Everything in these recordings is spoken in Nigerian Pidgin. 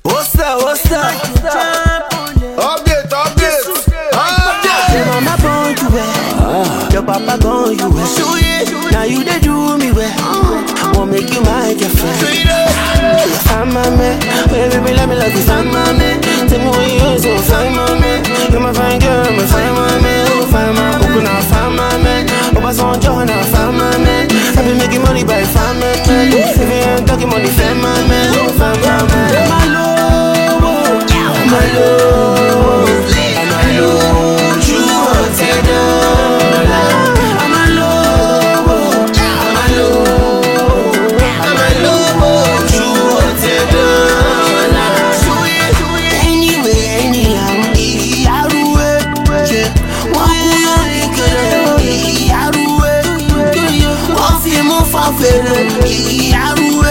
What's that? What's that? Update, update, update. Your mama born you well. Your papa born you well. Now you they do me well. Won't make you my girlfriend. Find my man, baby, let me love you. Find my man, tell me what you is. So find my man, you're my fine girl, my find my man. Oh, find my, oh, now find my man. Oh, pass on joy, now find my man. I been making money by find my man. If you ain't talking money, find my man. Oh, find my man. My love, my love, my love. You want a dollar? I'm a love, I'm a love, I'm a love. You want a dollar? Anyway, anyhow, ìyárúwé, yeah. Wọ́n kú lórí kẹrẹ, ìyárúwé, wọ́n fi mú fọ́n fèrè, ìyárúwé,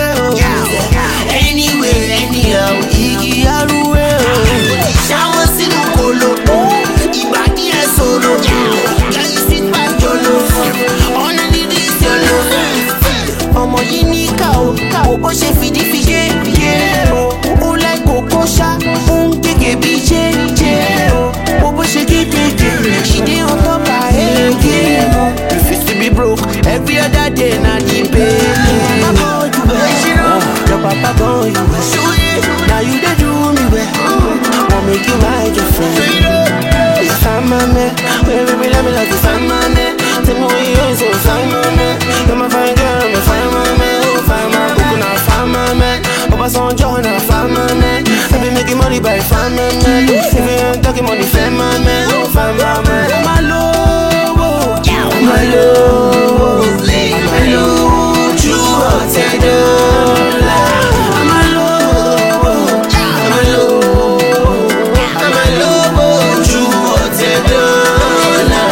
anyway, anyhow, ìyárúwé. Ṣáwọ́ sínú kolo, ìbàdí ẹ̀ sọ̀rọ̀, kẹ́yìn sí pàjọ́lò, ọ̀nà dídí ìṣẹ̀lò. Ọmọ yìí ní ká o, kò bó ṣe fìdí fi yé, yé o. Ó láì kókó ṣá, ó ń gègé bí jẹ́, jẹ́ o. Bó bó ṣe kékèké, she dey on top her head, yeah o. Refuse to be broke, every other day na the pay. Mama born you well, your papa born you well. Now you dey do me well, wan make you my girlfriend. Find my man, baby, baby, let me love you. Find my man, tell me what you is, so find my man. You're my fine girl, me find my man. Oh, find my book, now find my man. Oh, pass on joy, now find my man. I been making money by find my man. If you ain't talking money, find my man. Oh, find my man. My love, oh, my love, my love. You want a dollar? I'm a love, I'm a love, I'm a love. You want a dollar?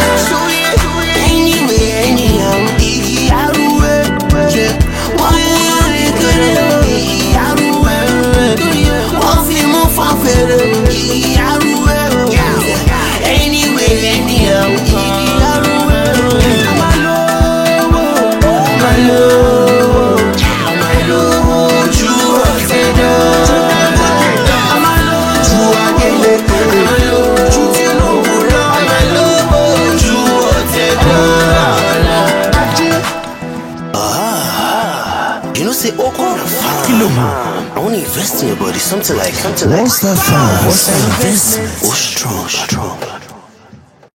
Anyway, anyhow, ìyárúwé, yeah. Wọ́n mú lórí kéré, ìyárúwé, wọ́n fi mú fọ́n fèrè, ìyárúwé, anyway, anyhow, ìyárúwé. Àmà lówó, àmà lówó, àmà lówó, ju ọ̀sẹ̀ dọ́là. Àmà lówó, ju Adeleke, àmà lówó, ju Tinubu lọ, àmà lówó, ju ọ̀sẹ̀ dọ́là. You know, say, oh, come on, kilo I want to invest in your body, something like, something like. What's that fast? What's that investment? Oh, strong, strong.